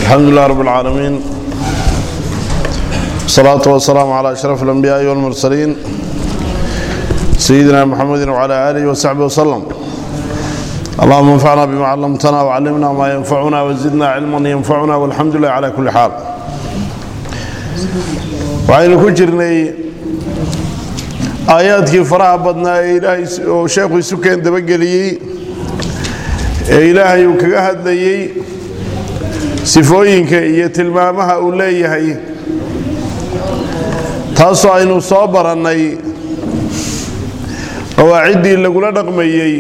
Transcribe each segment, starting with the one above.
الحمد لله رب العالمين الصلاة والسلام على أشرف الأنبياء والمرسلين سيدنا محمد وعلى آله وصحبه وسلم اللهم انفعنا بما علمتنا وعلمنا ما ينفعنا وزدنا علما ينفعنا والحمد لله على كل حال waxaynu ku jirnay aayaadkii faraha badnaa ee ilaahay oo sheekhu isu keen dabageliyey ee ilaahay uu kaga hadlayey sifooyinka iyo tilmaamaha uu leeyahay taasoo aynu soo barannay qawaaciddii lagula dhaqmayey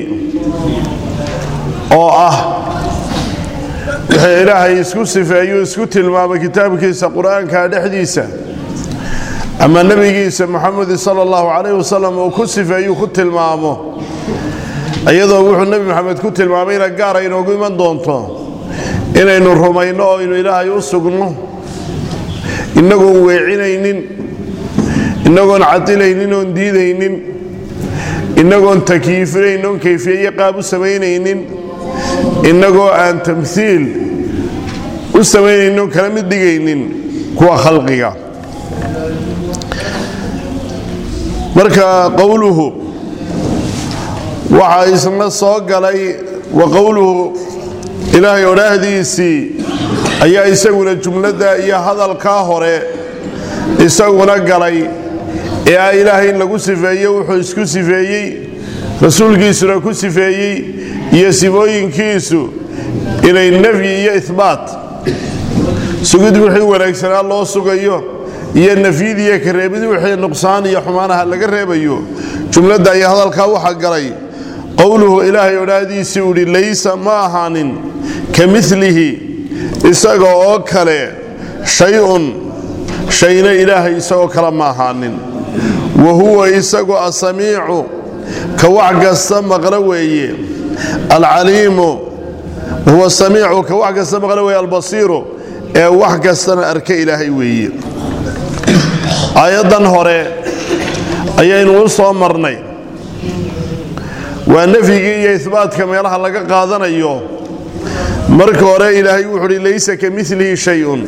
oo ah wixii ilaahay isku sifeeyuu isku tilmaamay kitaabkiisa qur-aanka dhexdiisa ama nebigiisa moxamedi sala allahu calayh wasalam uu ku sifeeyuu ku tilmaamo iyadoo wuxuu nebi moxamed ku tilmaamayna gaara inoogu iman doonto inaynu rumayno oo aynu ilaahay u sugno innagoon weecinaynin innagoon cadilaynin oon diidaynin innagoon takyiifinayn oon kayfiyeyo qaab u samaynaynin innagoo aan tamhiil u samaynaynin oon kala mid dhigaynin kuwa khalqiga marka qowluhu waxaa isna soo galay wa qowluhu ilaahay odhaahdiisii ayaa isaguna jumladda iyo hadalkaa hore isaguna galay ee ah ilaahay in lagu sifeeye wuxuu isku sifeeyey rasuulkiisuna ku sifeeyey iyo sifooyinkiisu inay nafyi iyo ihbaat sugid wixii wanaagsanaa loo sugayo iyo nafyidiiyo kareebid wixii nuqsaan iyo xumaanaha laga reebayo jumladda iyo hadalkaa waxaa galay qowluhu ilaahay odhaahdiisii uu idhi laysa ma ahaanin ka milihi isaga oo kale shay-un shayna ilaahay isagoo kale ma ahaanin wa huwa isagu asamiicu ka wax kasta maqlo weeye alcaliimu wahuwa samiicu ka wax kasta maqlo weeye albasiiru ee wax kastana arka ilaahay weeye aayaddan hore ayaynu u soo marnay waa nafyigii iyo ihbaatka meelaha laga qaadanayo marka hore ilaahay wuxuu uhi laysa ka milihi shay-un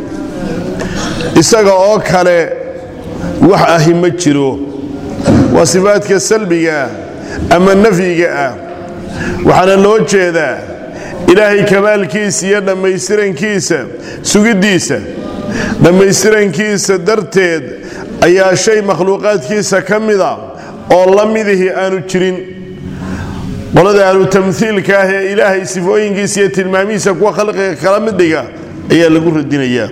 isaga oo kale wax ahi ma jiro waa sifaadka salbigaah ama nafyiga ah waxaana loo jeedaa ilaahay kamaalkiisa iyo dhammaystirankiisa sugiddiisa dhammaystirankiisa darteed ayaa shay makhluuqaadkiisa ka mida oo la midihii aanu jirin qolada ahlu tamhiilka ah ee ilaahay sifooyinkiisa iyo tilmaamihiisa kuwa khalqiga kala mid dhiga ayaa lagu radinayaa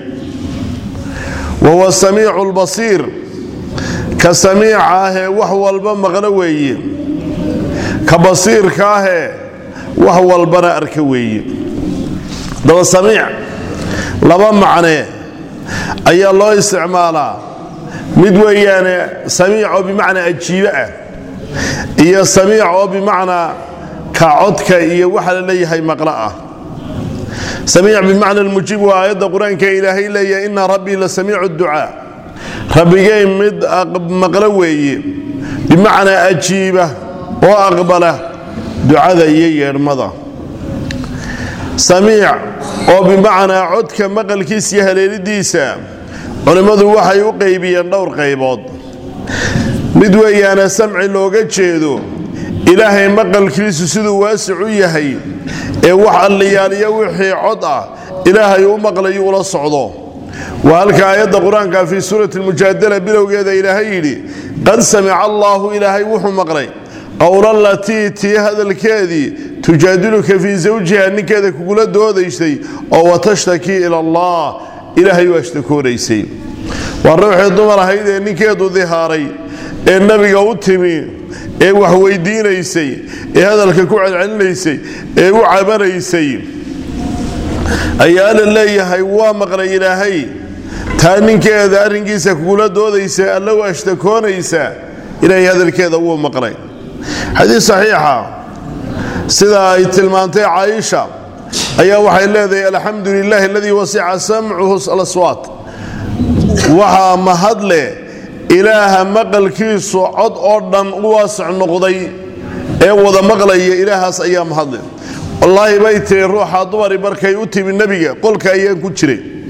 wa huwa samiicu lbasiir ka samiica ahee wax walba maqlo weeye ka basiirka ahee wax walbana arka weeye daba samiic laba macnee ayaa loo isticmaalaa mid weeyaane samiic oo bimacnaa ajiibe ah iyo samiic oo bimacnaa ka codka iyo waxa la leeyahay maqlo ah samiic bimacna almujiib waa aayadda qur-aanka ilaahay leeyahay ina rabbii la samiicu ducaa rabbigay mid maqlo weeye bimacnaa ajiiba oo aqbala ducada iyo yeedhmada samiic oo bimacnaa codka maqalkiisa iyo haleelidiisa culimmadu waxay u qaybiyeen dhowr qaybood mid weeyaana samci looga jeedo ilaahay maqalkiisu siduu waasic u yahay ee wax alliyaaliyo wixii cod ah ilaahay u maqlayo ula socdo waa halka aayadda qur-aanka fii suurati almujaadala bilowgeeda ilaahay yidhi qad samica allaahu ilaahay wuxuu maqlay qowlalatii tii hadalkeedii tujaadiluka fii zawjiha ninkeeda kugula doodaysay oo watashtakii ila allah ilaahay u ashtakoonaysay waa ruuxii dumar ahayd ee ninkeedu dihaaray ee nabiga u timi ee wax weydiinaysay ee hadalka ku celcelinaysay ee u cabanaysay ayaa la leeyahay waa maqlay ilaahay taa ninkeeda arrinkiisa kugula doodaysa alla u ashtakoonaysa ilaahay hadalkeeda wuu maqlay xadiis saxiixa sida ay tilmaantay caaisha ayaa waxay leedahay alxamdu lilaahi aladii wasica samcuhu alaswaat waxaa mahadle ilaaha maqalkiisu cod oo dhan u waasac noqday ee wada maqlaya ilaahaas ayaa mahadle wallaahi bay tiri ruuxa dumari markay u timi nebiga qolka ayaan ku jiray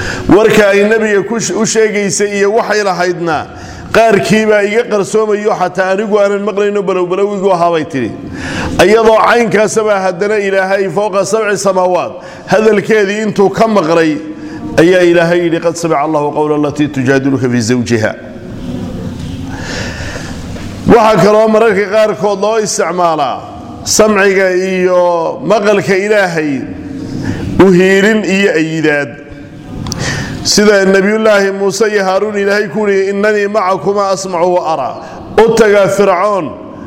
warka ay nebiga u sheegaysay iyo waxay lahaydna qaarkiibaa iga qarsoomayo xataa anigu aanan maqlayno balowbalowigu ahaabay tidhi iyadoo caynkaasabaa haddana ilaahay fowqa sabci samaawaat hadalkeedii intuu ka maqlay ayaa ilaahay yidhi qad samica allahu qowla alatii tujaadiluka fii zawjiha waxaa kaloo mararka qaarkood loo isticmaalaa samciga iyo maqalka ilaahay uhiilin iyo ayidaad sida nebiyullaahi muuse iyo haaruun ilaahay ku yihi innanii macakuma asmacu wa araa u tagaa fircoon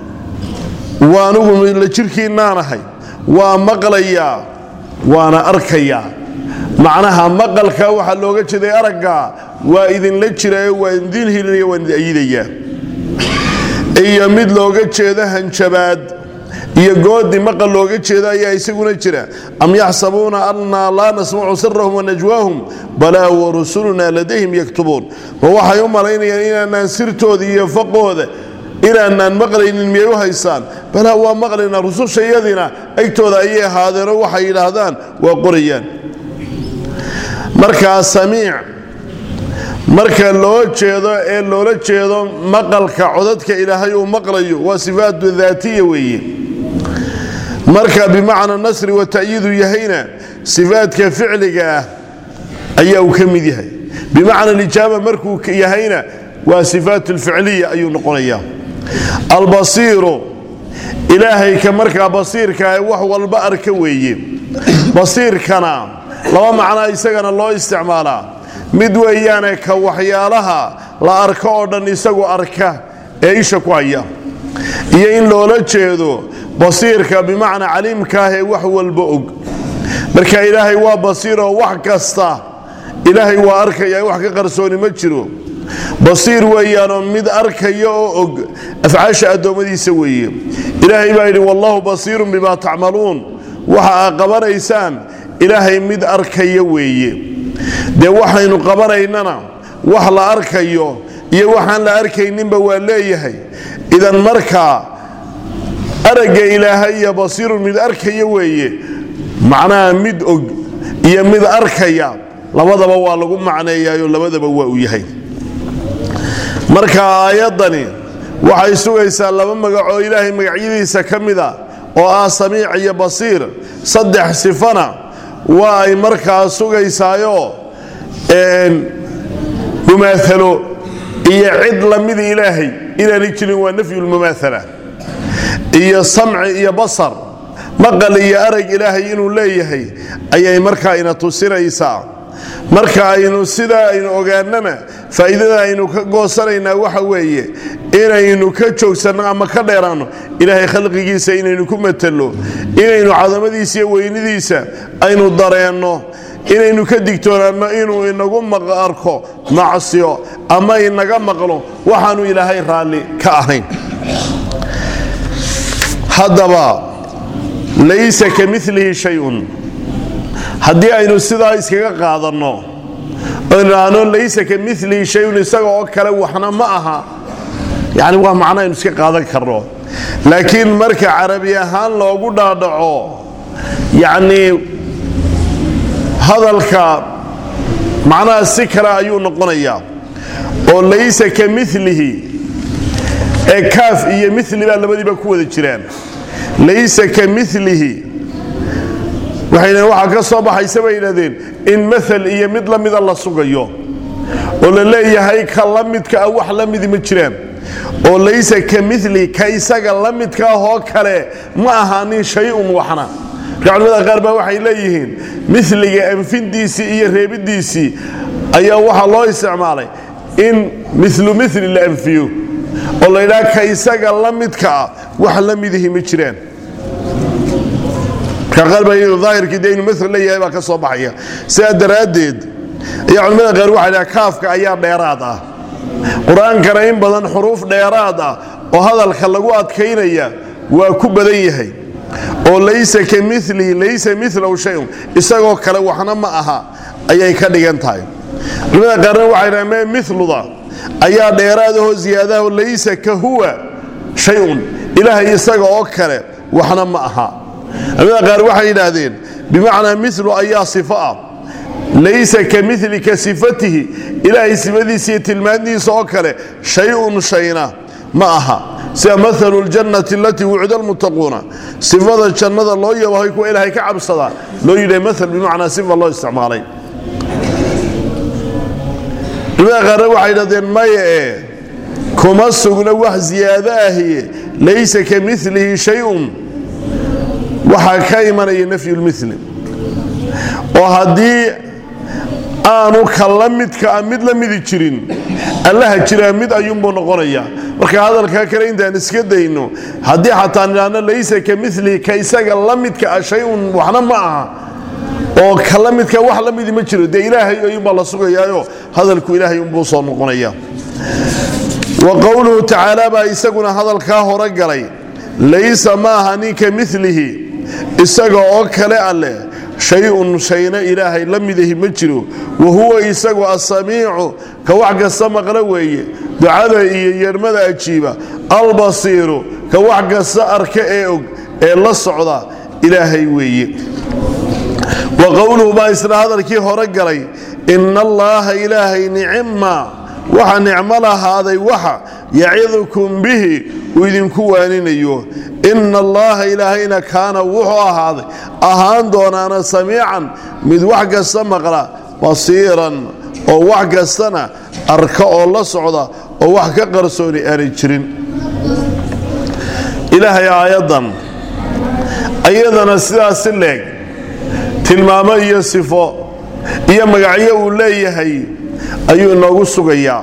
waa anugu la jirhkiinnaanahay waa maqlayaa waana arkayaa macnaha maqalka waxaa looga jeeday aragga waa idinla jiraayo waa idin hilinaya waan idin ayidayaa iyo mid looga jeedo hanjabaad iyo goodi maqal looga jeedo ayaa isaguna jira am yaxsabuuna annaa laa nasmacu sirahum wanajwaahum balaa warusulunaa ladayhim yaktubuun ma waxay u malaynayaan inaanaan sirtooda iyo faqooda inaanaan maqlaynin miyay u haysaan balaa waa maqlaynaa rusushayadiina agtooda ayay ahaadeenoo waxay yidhaahdaan waa qorayaan markaa samiic marka loo jeedo ee loola jeedo maqalka codadka ilaahay uu maqlayo waa sifaatu daatiya weeye marka bimacna nasri wa ta'yiidu yahayna sifaadka ficliga ah ayaa uu ka mid yahay bimacna alijaaba markuu yahayna waa sifaat alficliya ayuu noqonayaa albasiiru ilaahay ka markaa basiirka wax walba arka weeye basiirkana laba macnaa isagana loo isticmaalaa mid weeyaane ka waxyaalaha la arko oo dhan isagu arka ee isha ku haya iyo in loola jeedo basiirka bimacnaa caliimkaah ee wax walba og marka ilaahay waa basiiroo wax kasta ilaahay waa arkaya wax ka qarsooni ma jiro basiir weeyaanoo mid arkaya oo og afcaasha addoommadiisa weeye ilaahay baa yidhi wallahu basiirun bimaa tacmaluun waxa aad qabanaysaan ilaahay mid arkaya weeye dee waxaynu qabanaynana wax la arkayo iyo waxaan la arkayninba waa leeyahay idan markaa aragga ilaahay iyo basiirun mid arkaya weeye macnaha mid og iyo mid arkaya labadaba waa lagu macneeyaayo labadaba waa uu yahay marka aayaddani waxay sugaysaa laba magacoo ilaahay magacyadiisa ka mida oo ah samiic iyo basiir saddex sifana waa ay markaa sugaysaayo mumaalo iyo cid lamida ilaahay inaanay jirin waa nafyulmumaala iyo samci iyo basar maqal iyo arag ilaahay inuu leeyahay ayay markaa ina tusinaysaa marka aynu sidaa aynu ogaanana faa'iidada aynu ka goosanaynaa waxa weeye inaynu ka joogsanno ama ka dheeraanno ilaahay khalqigiisa inaynu ku matalo inaynu cadamadiisa iyo weynidiisa aynu dareenno inaynu ka digtoonaanno inuu inagu arko macsiyo ama inaga maqlo waxaanu ilaahay raalli ka ahayn haddaba laysa ka milihi shayun haddii aynu sidaa iskaga qaadanno onaano laysa ka milihi shayun isaga oo kale waxna ma aha yani waa macno aynu iska qaadan karno laakiin marka carabi ahaan loogu dhaadhaco yacnii hadalka macnaha si kale ayuu noqonayaa oo laysa ka milihi ee kaaf iyo mili baa labadiiba ku wada jiraan laysa ka milihi waxay waxaa ka soo baxaysa bay yidhahdeen in maal iyo mid la mida la sugayo oo la leeyahay ka la midka ah wax la midi ma jiraan oo laysa ka mili ka isaga la midka ahoo kale ma ahaanin shay-un waxna marka culimada qaar baa waxay leeyihiin miliga anfindiisii iyo reebidiisii ayaa waxaa loo isticmaalay in milu mili la anfiyo oo la ydhaha ka isaga la midka ah wax la midihi ma jiraan aahirkii de inu ml leeyahay baa ka soo baxaya sidaa daraaddeed ayaa culimmada qaar waxay dhaha kaafka ayaa dheeraad ah qur-aankana in badan xuruuf dheeraad ah oo hadalka lagu adkaynaya waa ku badan yahay oo laysa ka milihi laysa milahu shayun isagoo kale waxna ma aha ayay ka dhigan tahay culimmada qaarna waxay dhaha me miluda ayaa dheeraadahoo ziyaadaho laysa ka huwa shayun ilaahay isaga oo kale waxna ma aha culimada qaar waxay yidhaahdeen bimacnaa milu ayaa sifo ah laysa ka mili ka sifatihi ilaahay sifadiisa iyo tilmaantiisa oo kale shay-un shayna ma aha sida maalu ljannati alatii wucida almuttaquuna sifada jannada loo yabahay kuwa ilaahay ka cabsadaa loo yidhaha maal bimacnaa sifa loo isticmaalay culimada qaarna waxay dhahdeen maya ee kuma sugna wax ziyaado ahiye laysa ka milihi shay-un waxaa ka imanaya nafyu lmili oo haddii aanu ka la midkaa mid la midi jirin allaha jiraa mid ayuunbuu noqonaya marka hadalkaa kale intaan iska dayno haddii xataa nidhaahno laysa ka milihi ka isaga la midka ah shay-un waxna ma aha oo ka la midka wax la midi ma jiro dee ilaahay ayuunbaa la sugayaayo hadalku ilaahay unbuu soo noqonaya wa qowluhu tacaala baa isaguna hadalkaa hore galay laysa ma aha ninka milihi isaga oo kale alleh shay-un shayna ilaahay la midahi ma jiro wa huwa isagu asamiicu ka wax kasta maqla weeye ducada iyo yeedhmada ajiiba albasiiru ka wax kasta arka ee og ee la socda ilaahay weeye wa qowluhu baa isna hadalkii hore galay ina allaaha ilaahay nicima waxa nicmo lahaaday waxa yacidukum bihi uu idinku waaninayo ina allaha ilaahayna kaana wuxuu ahaaday ahaan doonaana samiican mid wax kasta maqla basiiran oo wax kastana arka oo la socda oo wax ka qarsooni aanay jirin ilaahay aayaddan ayadana sidaasi leeg tilmaamo iyo sifo iyo magacyo uu leeyahay ayuu inoogu sugayaa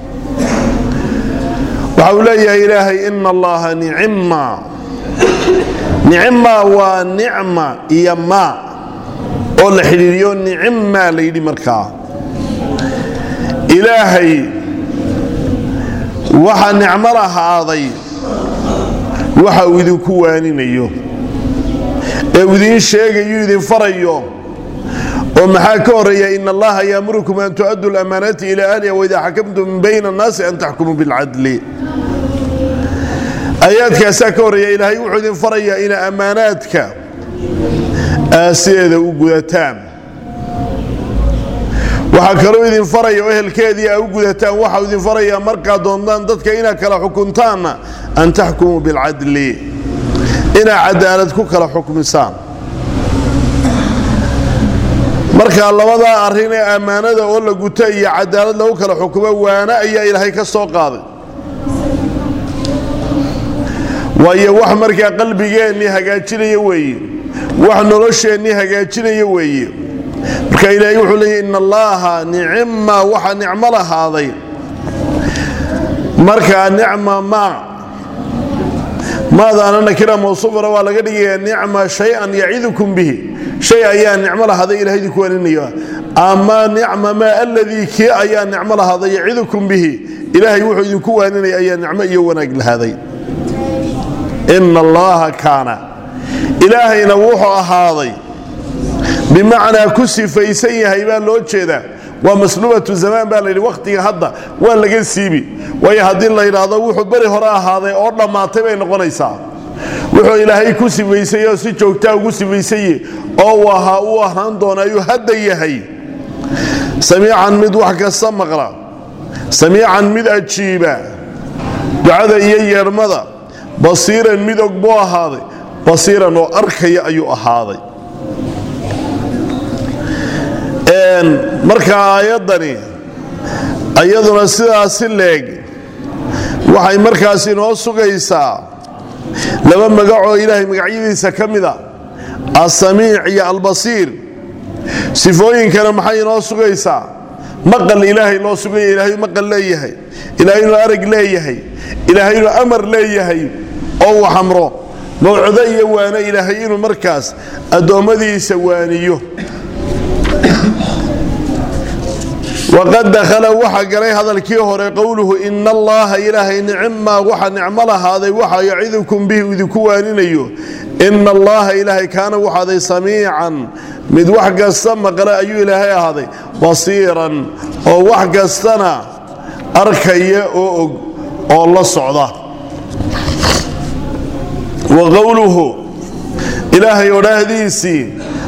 waxa uu leeyahay ilaahay ina allaha nicima nicima waa nicma iyo maa oo la xidhiiriyo nicimmaa la yidhi markaa ilaahay waxa nicmo lahaaday waxa uu idinku waaninayo ee uu idiin sheegayu idin farayo oo maxaa ka horeeya in allaha yaamurukum an tu'addu lamaanaati ila ahliha waidaa xakamtum bayna annaasi an taxkumuu bilcadli aayaadkaasaa ka horeeya ilaahay wuxuu idin farayaa ina ammaanaadka aasideeda u gudataan waxaa kaloo idin faraya oo ehelkeedii a u gudataan waxau idin farayaa markaad doontaan dadka inaad kala xukuntaanna an taxkumuu bilcadli inaad cadaalad ku kala xukmisaan markaa labadaa arrin ee ammaanada oo la guto iyo cadaalad lagu kala xukumo waana ayaa ilaahay ka soo qaaday waayo wax markaa qalbigeennii hagaajinaya weeye wax nolosheennii hagaajinaya weeye marka ilaahay wuxuu leeyay in allaaha nicima waxa nicmo lahaaday markaa nicma maa maadaana nakira mawsuufana waa laga dhigayaa nicma shay-an yacidukum bihi shay ayaa nicmo lahaaday ilahay idinku waninaya ama nicma maa aladii kii ayaa nicmo lahaaday yacidukum bihi ilaahay wuxuu idinku waaninaya ayaa nicmo iyo wanaag lahaaday ina allaha kaana ilaahayna wuxuu ahaaday bimacnaa ku sifaysan yahay baa loo jeedaa waa masluubatu zamaan baa layidhi wakhtiga hadda waa laga siibi waayo haddii la yidhaahdo wuxuu beri hore ahaaday oo dhammaatay bay noqonaysaa wuxuu ilaahay ku sifaysay oo si joogtaa ugu sifaysaye oo uu ahaa uu ahaan doona ayuu hadda yahay samiican mid wax kasta maqla samiican mid ajiiba ducada iyo yeedhmada basiiran mid og buu ahaaday basiiran oo arkaya ayuu ahaaday marka aayaddani ayaduna sidaasi leeg waxay markaas inoo sugaysaa laba magacoo ilaahay magacyadiisa ka mida asamiic iyo albasiir sifooyinkana maxay inoo sugaysaa maqal ilaahay loo sugaya ilaahay maqal leeyahay ilaahay inuu arag leeyahay ilaahay inuu amar leeyahay oo uu xamro mawcudo iyo waano ilaahay inuu markaas addoommadiisa waaniyo waqad dakhala waxa galay hadalkii hore qowluhu ina allaha ilaahay nicima waxa nicmo lahaaday waxa yacidukum bihi idinku waaninayo ina allaha ilaahay kaana waxaaday samiican mid wax kasta maqle ayuu ilaahay ahaaday basiiran oo wax kastana arkaya oo og oo la socda wa qowluhu ilaahay odhaahdiisii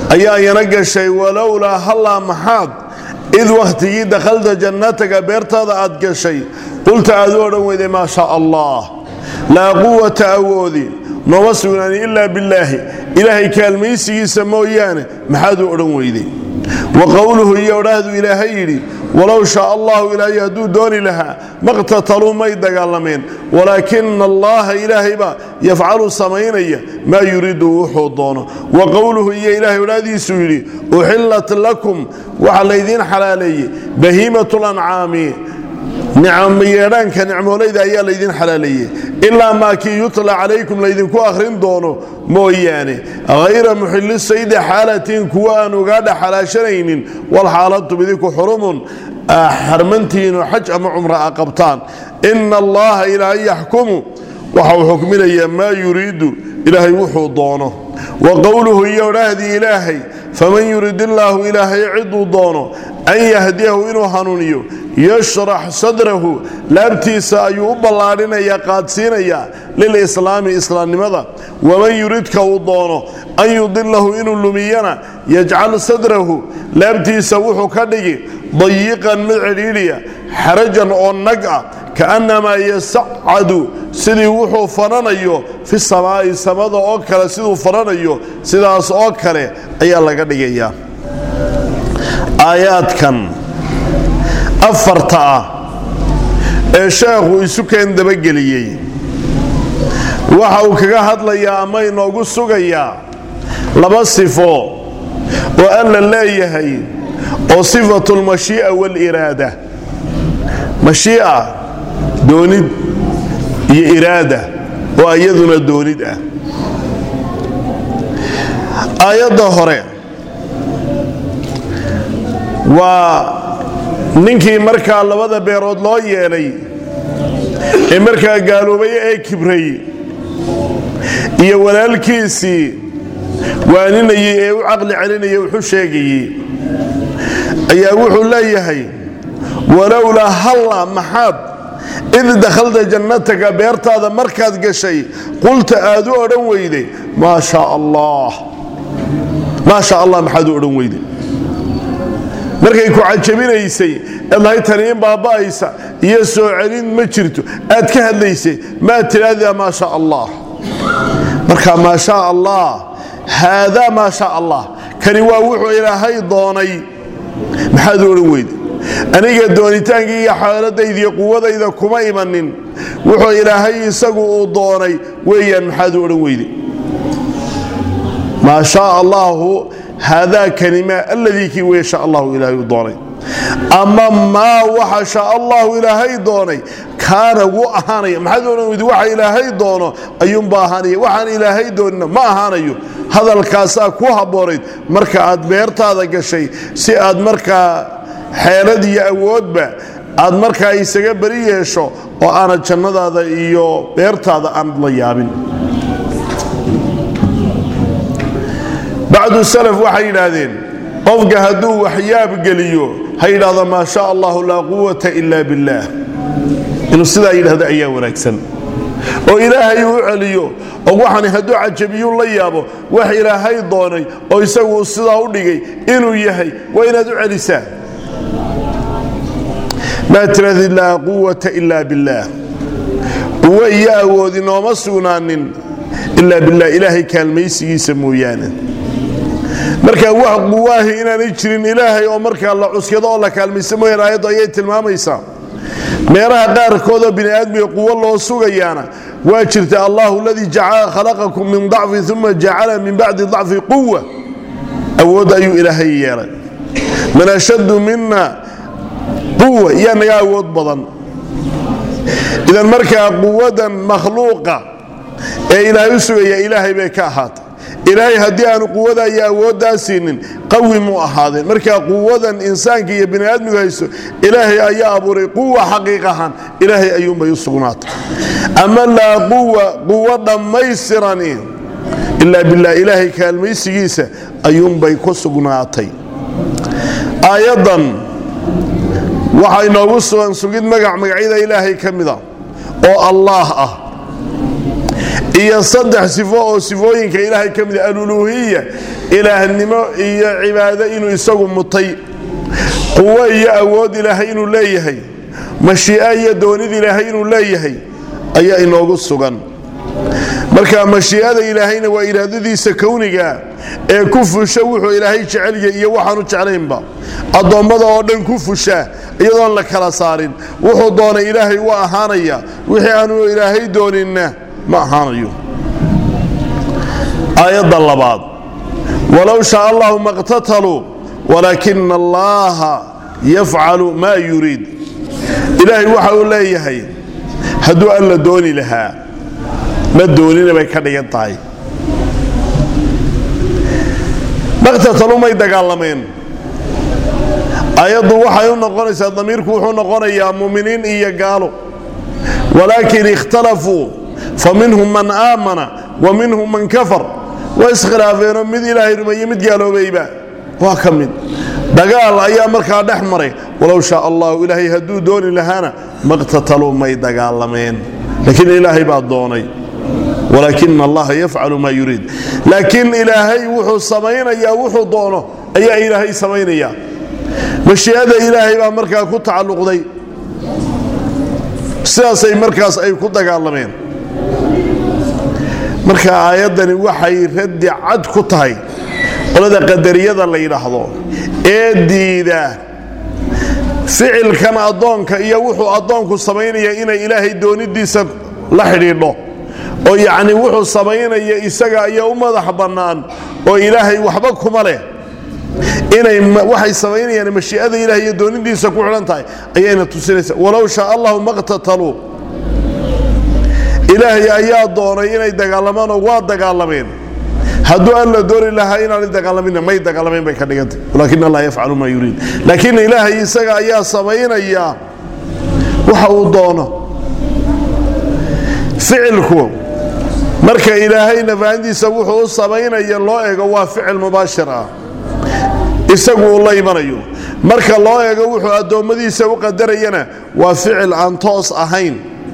ayaa yana gashay walowlaa hallaa maxaad id wakhtigii dakhalta jannataka beertaada aad gashay qulta aad u odhan weyday maa shaa allah laa quwata awoodi nooma sugnaani ilaa billaahi ilaahay kaalmaysigiisa mooyaane maxaad u odhan weyday wa qowluhu iyo odhaahdu ilaahay yidhi walow shaa allahu ilaahay hadduu dooni lahaa maqtataluu may dagaalameen walaakina allaha ilaahaybaa yafcalu samaynaya maa yuriidu wuxuu doono wa qowluhu iyo ilaahay odhaahdiisuu yidhi uxillat lakum waxaa laydiin xalaaleeyey bahiimatu lancaami yeedhaanka nicmoolayda ayaa laydin xalaaleeyey ilaa maa kii yutla calaykum laydinku akhrin doono mooyaane hayra muxilli saydi xaalatiin kuwa aan ugaadha xalaashanaynin walxaalatum idinku xurumun xarmantiinu xaj ama cumra a qabtaan ina allaha ilaahay yaxkumu waxa uu xukminayaa maa yuriidu ilaahay wuxuu doono wa qowluhu iyo odhaahdii ilaahay faman yurid illaahu ilaahay ciduu doono an yahdiyahu inuu hanuuniyo yashrax sadrahu laabtiisa ayuu u ballaadhinayaa qaadsiinayaa lilislaami islaamnimada waman yuridka uu doono an yudilahu inuu lumiyana yajcal sadrahu laabtiisa wuxuu ka dhigi dayiqan mid cidhiidhiya xarajan oo nag ah kaannamaa yasacadu sidii wuxuu fananayo fi samaa'i samada oo kale siduu fananayo sidaas oo kale ayaa laga dhigayaa aayaadkan afarta ah ee sheekhu isu keen dabageliyey waxa uu kaga hadlayaa ama inoogu sugayaa laba sifo oo alla leeyahay oo sifatu lmashii'a waaliraada mashii'a doonid iyo iraada oo iyaduna doonid ah aayadda hore waa ninkii markaa labada beerood loo yeelay ee markaa gaaloobay ee kibray iyo walaalkiisii waaninayey ee u caqli celinayay wuxu sheegayey ayaa wuxuu leeyahay walowlaa halla maxaad id dakhalta jannataka beertaada markaad gashay qulta aad u odhan weyday maa shaa allah maa sha allah maxaad u odhan weyday markay ku cajabinaysay eedlahay taniin baaba'aysa iyo soo celin ma jirto aad ka hadlaysay maad tidhaahdaa maa sha allah marka maa shaa allah haadaa maa sha allah kani waa wuxuu ilaahay doonay maxaad u odhan weyday aniga doonitaankii iyo xaaladaydiiyo quwadayda kuma imanin wuxuu ilaahay isagu uu doonay weeyaan maxaad u odhan weyday maa shaa allaahu haadaa kanima alladii kii wey sha allahu ilaahay u doonay ama maa waxa sha allahu ilaahay doonay kaana wuu ahaanaya maxaad odhan weydi waxa ilaahay doono ayuunba ahaanaya waxaan ilaahay doonina ma ahaanayo hadalkaasaa ku habboonayd marka aad beertaada gashay si aad markaa xeelad iyo awoodba aad markaa isaga beri yeesho oo aanad jannadaada iyo beertaada aanad la yaabin bacdu salaf waxay yidhaahdeen qofka hadduu waxyaab geliyo ha yidhaahdo maa sha allahu laa quwata ila billaah inuu sidaa yidhahdo ayaa wanaagsan oo ilaahay uu celiyo oo waxani hadduu cajabiyuu la yaabo wax ilaahay doonay oo isagu sidaa u dhigay inuu yahay waa inaad u celisaa maa tirahdid laa quwata ila billaah quwo iyo awoodi nooma sugnaanin ilaa bilah ilaahay kaalmaysigiisa mooyaane marka wax quwaahi inaanay jirin ilaahay oo markaa la cuskado oo la kaalmaysa mooyaan aayaddu ayay tilmaamaysaa meelaha qaarkoodoo bini aadmiga quwo loo sugayaana waa jirta allahu aladii khalaqakum min dacfi uma jacala min bacdi dacfi quwa awood ayuu ilaahay yeelay man ashaddu mina quwa yaa naga awood badan idan markaa quwadan makhluuqa ee ilaahay u sugaya ilaahay bay ka ahaatay ilaahay haddii aanu quwada iyo awooddaa siinin qawi mu ahaadeen markaa quwadan insaanka iyo bini aadmigu haysto ilaahay ayaa abuuray quwa xaqiiq ahaan ilaahay ayuunbay u sugnaatay ama laa quwa quwo dhammaystirani ilaa bilah ilaahay kaalmaysigiisa ayuunbay ku sugnaatay aayaddan waxaa inoogu sugan sugid magac magacyada ilaahay ka mida oo allaah ah iyo saddex sifo oo sifooyinka ilaahay ka mid aluluuhiya ilaahnimo iyo cibaado inuu isagu mutay quwo iyo awood ilaahay inuu leeyahay mashii'a iyo doonid ilaahay inuu leeyahay ayaa inoogu sugan marka mashii'ada ilaahayna waa iraadadiisa kowniga ee ku fusha wuxuu ilaahay jecelya iyo waxaanu jeclaynba addoommada oo dhan ku fusha iyadoon la kala saarin wuxuu doonay ilaahay waa ahaanaya wixii aanu ilaahay dooninna ma ahaanayo aayadda labaad walow shaa allahu maqtataluu walaakina allaha yafcalu maa yuriid ilaahay waxa uu leeyahay hadduu alla dooni lahaa ma doonina bay ka dhigan tahay maqtatalu may dagaalameen ayaddu waxay u noqonaysaa damiirku wuxuu noqonayaa muminiin iyo gaalo walaakin ikhtalafuu fa minhum man aamana wa minhum man kafar waa iskhilaafeenoo mid ilaahay rumeeye mid gaaloobayba waa ka mid dagaal ayaa markaa dhex maray walow shaa allahu ilaahay hadduu dooni lahaana maqtataluu may dagaalameen laakiin ilaahay baa doonay walaakina allaha yafcalu maa yuriid laakiin ilaahay wuxuu samaynayaa wuxuu doono ayaa ilaahay samaynaya mashii'ada ilaahay baa markaa ku tacalluqday sidaasay markaas ay ku dagaalameen marka aayaddani waxay raddi cad ku tahay qolada qadariyada la yidhaahdo ee diida ficilkan addoonka iyo wuxuu addoonku samaynaya inay ilaahay doonidiisa la xidhiidho oo yacni wuxuu samaynaya isaga ayaa u madax bannaan oo ilaahay waxba kuma leh inay waxay samaynayaan mashii'ada ilahay iyo doonidiisa ku xidhan tahay ayayna tusinaysa walow shaa allahu maqtataluu ilaahay ayaa doonay inay dagaalamaanoo waa dagaalameen hadduu alla dooni lahaa inaanay dagaalaminna may dagaalamayn bay ka dhigantay walaakin allah yafcalu maa yuriid laakiin ilaahay isaga ayaa samaynaya waxa uu doono ficilku marka ilaahay nafahantiisa wuxuu u samaynaya loo eego waa ficil mubaashir ah isagu uu la imanayo marka loo eego wuxuu addoommadiisa u qadarayana waa ficil aan toos ahayn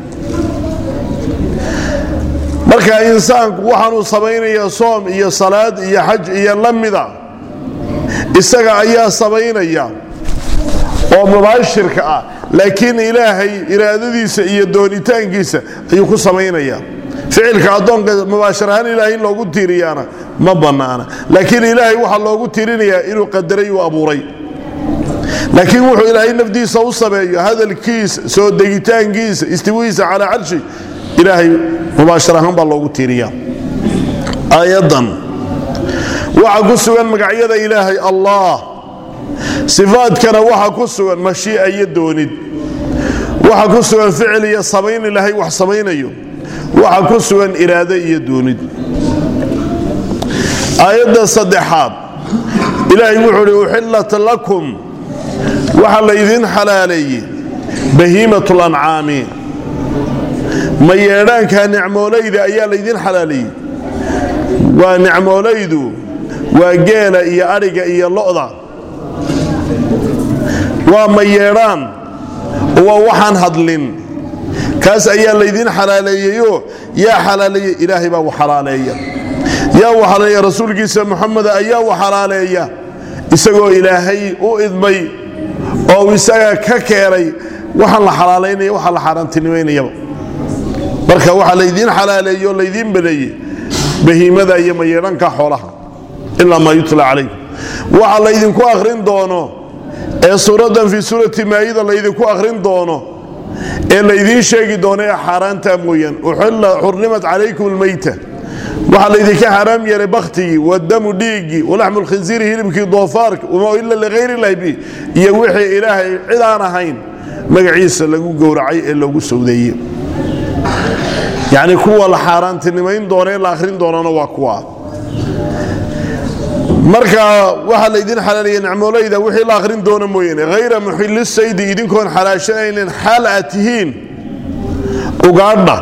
marka insaanku waxaanuu samaynaya soom iyo salaad iyo xaj iyo la mida isaga ayaa samaynaya oo mubaashirka ah laakiin ilaahay iraadadiisa iyo doonitaankiisa ayuu ku samaynaya ficilka addoonka mubaashir ahaan ilaahay in loogu tiiriyaana ma bannaana laakiin ilaahay waxaa loogu tiirinayaa inuu qadaray uu abuuray laakiin wuxuu ilaahay nafdiisa u sameeyo hadalkiisa soo degitaankiisa istiwihiisa calaa carshi ilaahay mubaashir ahaan baa loogu tiiriyaa aayaddan waxaa ku sugan magacyada ilaahay allah sifaadkana waxaa ku sugan mashii'a iyo doonid waxaa ku sugan ficil iyo samayn ilaahay wax samaynayo waxaa ku sugan iraado iyo doonid aayadda saddexaad ilaahay wuxuu uhi uxillat lakum waxaa laydin xalaaleeyey bahiimat lancaami ma yeedhaanka nicmoolayda ayaa laydin xalaaleeyey waa nicmoolaydu waa geela iyo adhiga iyo lo'da waa ma yeedhaan waa waxaan hadlin kaas ayaa laydin xalaaleeyeyoo yaa xalaaleeya ilaahay baa u xalaaleeya yaa u xalaaleeya rasuulkiisa muxameda ayaa u xalaaleeya isagoo ilaahay u idmay oo isaga ka keenay waxaan la xalaalaynaya waxaa la xaaraantinimaynayaba marka waxaa laydiin xalaaleeye oo laydiin baneeye bahiimada iyo mayeedhanka xoolaha ilaa maa yutla calaykum waxa laydinku akhrin doono ee suuraddan fii suurati maayida laydinku akhrin doono ee laydiin sheegi doono ee xaaraanta mooyaan uxilla xurrimat calaykum almayta waxaa laydinka xaaraam yeelay bakhtigii wadamu dhiiggii walaxmu lkhinsiiri hilibkii doofaarka wamaa ila ligayr illahi bi iyo wixii ilaahay cid aan ahayn magaciisa lagu gowracay ee loogu sawdeeye yacni kuwa la xaaraantinimayn doona ee la akhrin doonana waa kuwa marka waxaa laydin xalaaliya nicmoolayda wixii la akhrin doona mooyaane hayra muxilli saydi idinkoon xalaashanaynin xaal aad tihiin ugaadha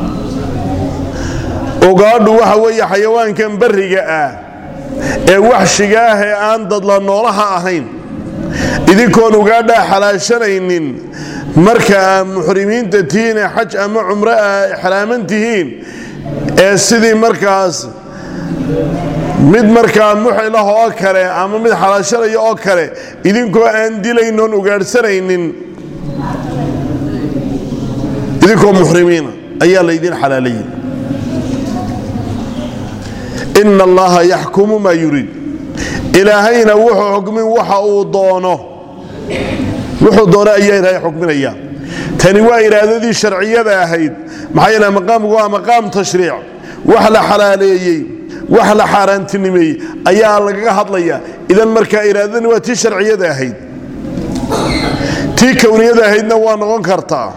ugaadhu waxa weeye xayawaankan barriga ah ee waxshiga ah ee aan dadla noolaha ahayn idinkoon ugaadhaa xalaashanaynin marka aa muxrimiinta tihiin ee xaj ama cumro ah exraaman tihiin ee sidii markaas mid markaa muxilah oo kale ama mid xalaashanaya oo kale idinkoo aan dilaynoon ugaadhsanaynin idinkoo muxrimiina ayaa laydin xalaalayay ina allaha yaxkumu maa yuriid ilaahayna wuxuu xukmin waxa uu doono wuxuu doono ayaa ilaahay xukminaya tani waa iraadadii sharciyada ahayd maxaa yeele maqaamku waa maqaam tashriic wax la xalaaleeyey wax la xaaraantinimeeyey ayaa lagaga hadlaya idan markaa iraadadani waa tii sharciyada ahayd tii kowniyada ahaydna waa noqon kartaa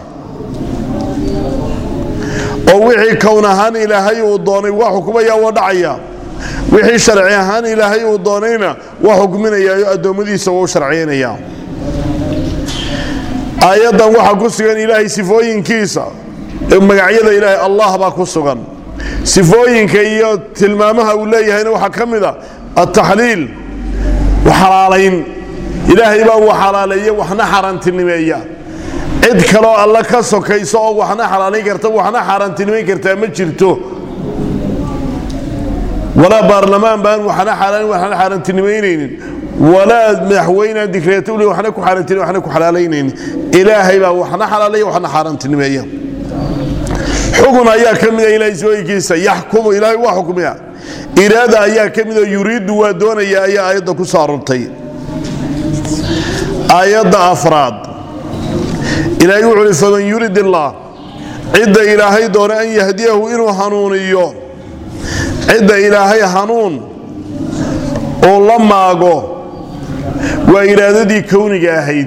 oo wixii kown ahaan ilaahay uu doonay waa xukumaya waa dhacaya wixii sharci ahaan ilaahay uu doonayna waa xukminayaa addoommadiisa waa u sharciynaya aayaddan waxaa ku sugan ilaahay sifooyinkiisa magacyada ilaahay allah baa ku sugan sifooyinka iyo tilmaamaha uu leeyahayna waxaa ka mid a altaxliil xalaalayn ilaahay baa uu xalaaleeya waxna xaaraantinimeeya cid kaloo alla ka sokayso oo waxna xalaalayn karta waxna xaaraantinimayn kartaa ma jirto walaa baarlamaan baan waxna xalaalayn waxna xaaraantinimaynaynin walaa madaxweynaan dikreeto ule waxna ku xaaraantini waxna ku xalaalaynaynin ilaahay baa waxna xalaaleeya waxna xaaraantinimeeya xugun ayaa ka mida ilahay sooyinkiisa yaxkumu ilaahay waa xukmiya iraada ayaa ka midoo yuriiddu waa doonaya ayaa aayadda ku soo arortay aayadda afraad ilaahay wuxu uhi faman yurid illaah cidda ilaahay doona an yahdiyahu inuu hanuuniyo cidda ilaahay hanuun uu la maago waa iraadadii kowniga ahayd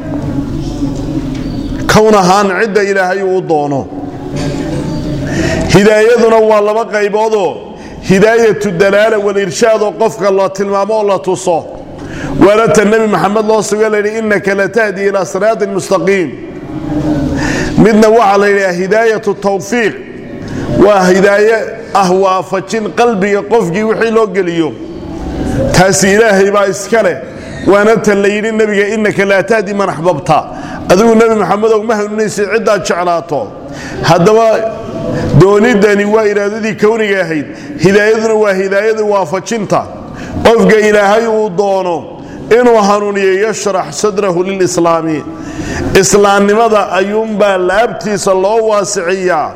kown ahaan cidda ilaahay uu doono hidaayaduna waa laba qayboodoo hidaayatu dalaala walirshaad oo qofka la tilmaamo oo la tuso waana ta nebi maxamed loo suga layidhi innaka latahdi ilaa siraatin mustaqiim midna waxaa la yidhaha hidaayatu tawfiiq waa hidaaye ah waafajin qalbiga qofkii wixii loo geliyo taasi ilaahay baa iska leh waana tan la yidhi nebiga innaka laa tahdi man axbabta adigu nebi maxamedow ma hanuunaysid ciddaad jeclaato haddaba doonidani waa iraadadii kowniga ahayd hidaayaduna waa hidaayadii waafajinta qofka ilaahay uu doono inuu hanuuniyo yashrax sadrahu lilislaami islaamnimada ayuunbaa laabtiisa loo waasiciyaa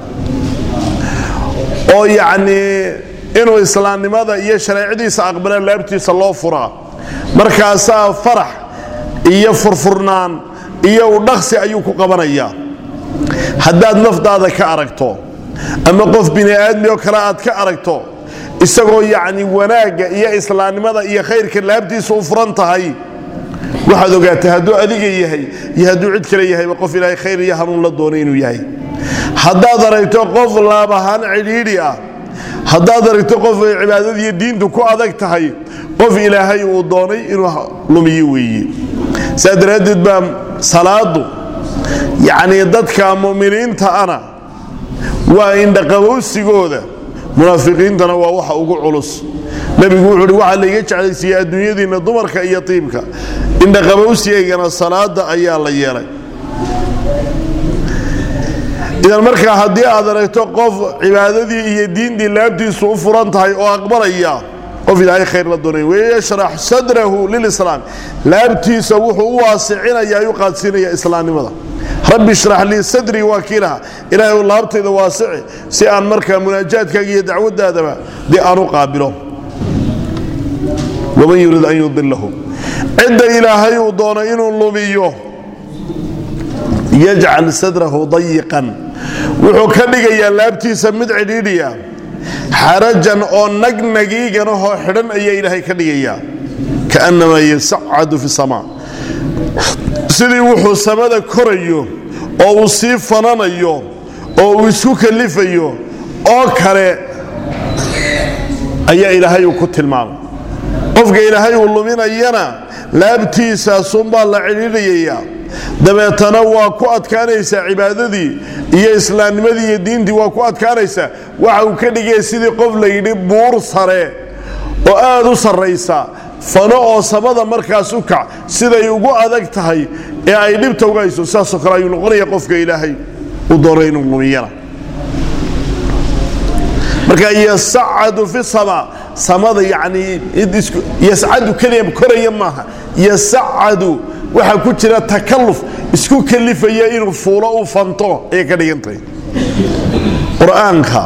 oo yacnii inuu islaamnimada iyo shareecadiisa aqbala laabtiisa loo furaa markaasaa farax iyo furfurnaan iyo udhaqsi ayuu ku qabanayaa haddaad naftaada ka aragto ama qof bini aadmi oo kale aad ka aragto isagoo yacni wanaagga iyo islaamnimada iyo khayrka laabtiisa u furan tahay waxaad ogaatay hadduu adiga yahay iyo hadduu cid kale yahayba qof ilaahay khayr iyo hanuun la doonay inuu yahay haddaad aragto qof laab ahaan cidhiidhi ah haddaad aragto qof ay cibaadadiiyo diintu ku adag tahay qof ilaahay uu doonay inuu lumiyo weeye saa daraaddeed baa salaadu yacnii dadka mu'miniinta ana waa indhaqabowsigooda munaafiqiintana waa waxa ugu culus nebigu wuxuu uhi waxaa layga jeclaysiiyey adduunyadiinna dumarka iyo tiibka indhaqabowsigaygana salaada ayaa la yeelay idan markaa haddii aad aragto qof cibaadadii iyo diintii laabtiisu u furan tahay oo aqbalaya qof ilaahay khayr la doonay wayashrax sadrahu lilislaam laabtiisa wuxuu u waasicinaya ayuu qaadsiinaya islaamnimada rabbi ishrax lii sadrii waa kiilaha ilaahay u laabtayda waasici si aan markaa munaajaadkaaga iyo dacwadaadaba dee aan u qaabilo waman yurid an yudilahu cidda ilaahay uu doono inuu lumiyo yajcal sadrahu dayiqan wuxuu ka dhigayaa laabtiisa mid cidhiidhiya xarajan oo nagnagiiganahoo xidhan ayaa ilaahay ka dhigayaa kaannamaa yasacadu fi samaa sidii wuxuu samada korayo oo uu sii fananayo oo uu isku kalifayo oo kale ayaa ilaahay uu ku tilmaamay qofka ilaahay uu luminayana laabtiisaasunbaa la cidhiidhayayaa dabeetana waa ku adkaanaysaa cibaadadii iyo islaamnimadii iyo diintii waa ku adkaanaysaa waxa uu ka dhigaya sidii qof layidhi buur sare oo aad u sarraysa fano oo samada markaas u kac siday ugu adag tahay ee ay dhibta uga hayso sidaasoo kale ayuu noqonaya qofka ilaahay u doonay inuu lumiyana marka yasacadu fi sama samada yani yascadu keliya koraya maaha yasacadu waxaa ku jira takalluf isku kalifaya inuu fuulo u fanto ayay ka dhigantahay qur-aanka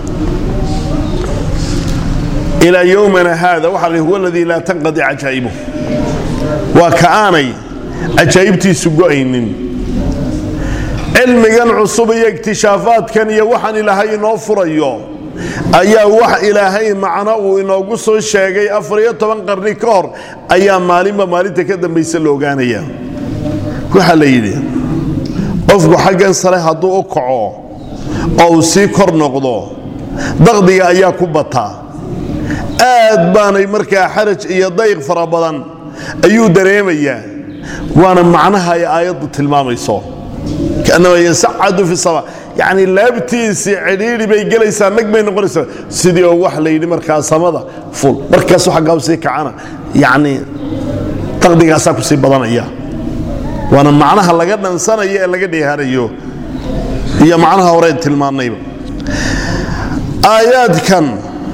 ilaa yowmana haada waxaa la huwa aladii laa tanqadi cajaa'ibuh waa ka aanay cajaa'ibtiisu go'aynin cilmigan cusub iyo ikhtishaafaadkan iyo waxaan ilaahay inoo furayo ayaa wax ilaahay macno uu inoogu soo sheegay afariyo toban qarni ka hor ayaa maalinba maalinta ka dambaysa la ogaanaya waxaa la yidhi qofku xaggan sare hadduu u kaco oo uu sii kor noqdo daqdiga ayaa ku bataa aad baanay markaa xaraj iyo dayq fara badan ayuu dareemayaa waana macnaha ay aayaddu tilmaamayso kaanama yasacadu fi sama yacni laabtiisii cidhiidhi bay gelaysaa nag bay noqonaysaa sidii oo wax la yidhi markaa samada ful markaasu xaggaa sii kacana yacni daqdigaasaa ku sii badanaya waana macnaha laga dhansanayo ee laga dheehanayo iyo macnaha horeen tilmaannayba aayaadkan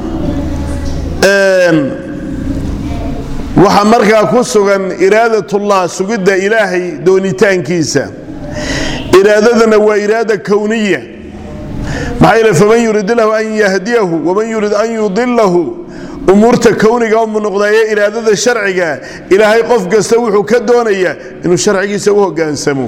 waxaa markaa ku sugan iraadatullah sugidda ilaahay doonitaankiisa iraadadana waa iraada kowniya maxaa yeele faman yurid lahu an yahdiyahu waman yurid an yudilahu umuurta kowniga umu noqdaye iraadada sharciga ilaahay qof kasta wuxuu ka doonayaa inuu sharcigiisa u hogaansamo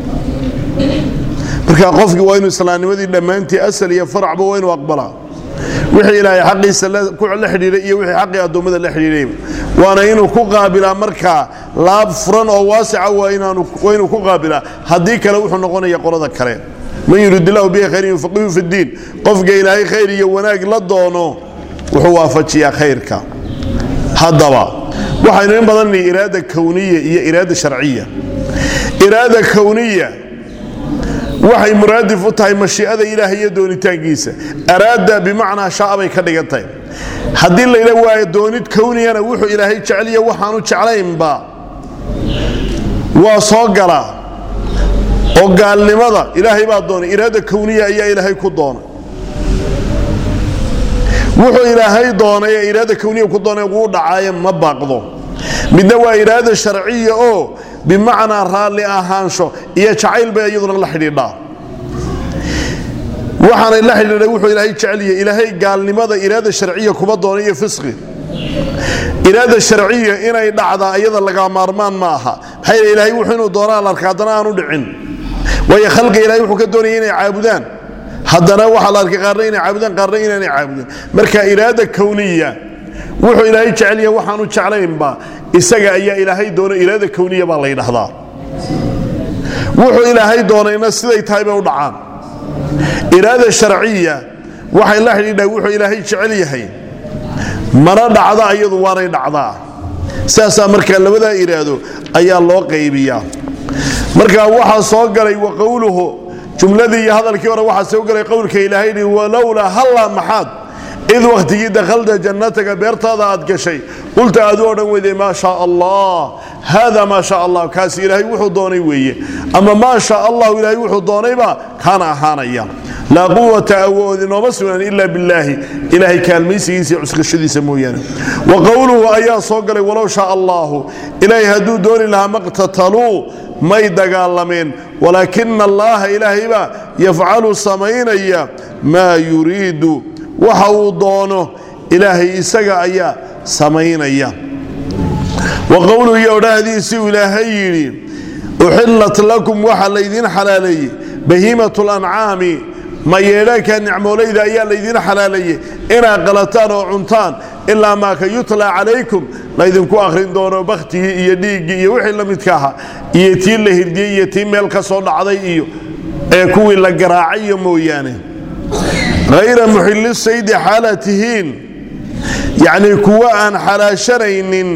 marka qofkii waa inuu islaamnimadii dhammaantii asal iyo faracba waa inuu aqbalaa wixii ilaahay xaqiisa la xidhiiray iyo wixii xaqii addoommada la xidhiirayba waana inuu ku qaabilaa markaa laab furan oo waasica waa inuu ku qaabilaa haddii kale wuxuu noqonaya qolada kale man yurid illahu bihi khayran yufaqihu fi ddiin qofka ilaahay khayr iyo wanaag la doono wuxuu waafajiyaa khayrka haddaba waxaynu in badan nihi iraada kowniya iyo iraada sharciya iraada kowniya waxay muraadif u tahay mashii'ada ilaahay iyo doonitaankiisa araada bimacnaa sha'a bay ka dhigan tahay haddii layidha waa doonid kowniyana wuxuu ilaahay jeceliya waxaanu jeclaynba waa soo galaa oo gaalnimada ilaahay baa doonay iraada kowniya ayaa ilaahay ku doonay wuxuu ilaahay doonay ee iraada kowniya ku doonay wuu dhacaaye ma baaqdo midna waa iraada sharciya oo bimacnaa raalli ahaansho iyo jacayl bay iyaduna la xidhiidhaa waxaanay la xidhiidhay wuxuu ilaahay jeceliyay ilaahay gaalnimada iraada sharciya kuma doona iyo fisqi iraada sharciya inay dhacdaa iyada laga maarmaan ma aha maxaa yeele ilaahay wuxuu inuu doonaa la arka haddana aanu dhicin waayo khalqiga ilahay wuxuu ka doonaya inay caabudaan haddana waxaa la arkay qaarna inay caabudaan qaarna inaanay caabudin marka iraada kowniya wuxuu ilaahay jecelya waxaanu jeclaynba isaga ayaa ilaahay doona iraada kowniya baa la ydhahdaa wuxuu ilaahay doonayna siday tahay bay u dhacaan iraada sharciya waxay la xidhiidhaa wuxuu ilaahay jecel yahay mana dhacda iyadu waanay dhacdaa saasaa markaa labadaa iraado ayaa loo qaybiyaa marka waxaa soo galay wa qowluhu jumladii iyo hadalkii hore waxaa soo galay qowlka ilaahay hi walowlaa halla maxaad id wakhtigii dakhalta jannataga beertaada aad gashay qulta aad u odhan weyday maa shaa allah haada maa shaa allah kaasi ilaahay wuxuu doonay weeye ama maa shaa allahu ilaahay wuxuu doonayba kaana ahaanaya laa quwata awood inooma sugnaan ila billaahi ilaahay kaalmaysigiisa iyo cuskashadiisa mooyaane wa qowluhu ayaa soo galay walow shaa allahu ilaahay hadduu dooni lahaa maqtataluu may dagaalameen walaakina allaha ilaahaybaa yafcalu samaynaya maa yuriidu waxa uu doono ilaahay isaga ayaa samaynaya wa qowluhu iyo odhahdiisuu ilaahay yidhi uxillat lakum waxaa laydiin xalaaleeyey bahiimat lancaami mayeedhaanka nicmoolayda ayaa laydiin xalaaleeyey inaad qalataan oo cuntaan ilaa maa ka yutla calaykum laydinku akhrin doono bakhtigii iyo dhiiggii iyo wixii la midka ahaa iyo tii la hirdiyey iyo tii meel ka soo dhacday iyo ee kuwii la garaacayo mooyaane hayra muxilli saydi xaala tihiin yacnii kuwa aan xalaashanaynin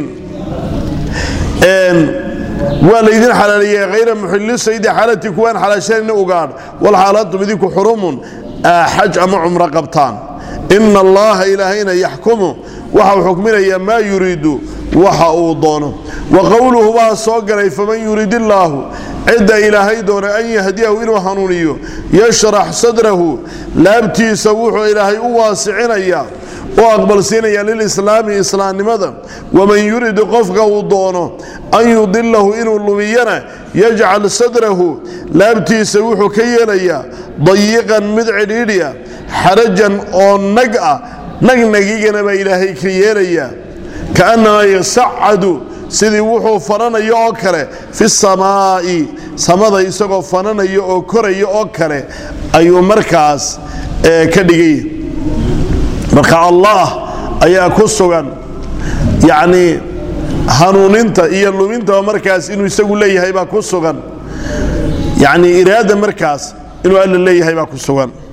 waa laydin xalaaleeyey hayra muxilli saydi xaalati kuwa aan xalaashanaynin ugaadh walxaalaantum idinku xurumun xaj ama cumro qabtaan ina allaha ilaahayna yaxkumu waxau xukminayaa maa yuriidu waxa uu doono wa qowluhu baa soo galay faman yurid illaahu cidda ilaahay doona an yahdiyahu inuu hanuuniyo yashrax sadrahu laabtiisa wuxuu ilaahay u waasicinayaa u aqbalsiinaya lilislaami islaamnimada waman yurid qofka uu doono an yudilahu inuu lumiyana yajcal sadrahu laabtiisa wuxuu ka yeelayaa dayiqan mid cidhiidhiya xarajan oo nag ah nagnagigana baa ilaahay ka yeelayaa kaannamaa yasacadu sidii wuxuu fananayo oo kale fi samaa'i samada isagoo fananayo oo koraya oo kale ayuu markaas ka dhigay marka allah ayaa ku sugan yacnii hanuuninta iyo lumintaba markaas inuu isagu leeyahay baa ku sugan yacnii iraada markaas inuu alla leeyahay baa ku sugan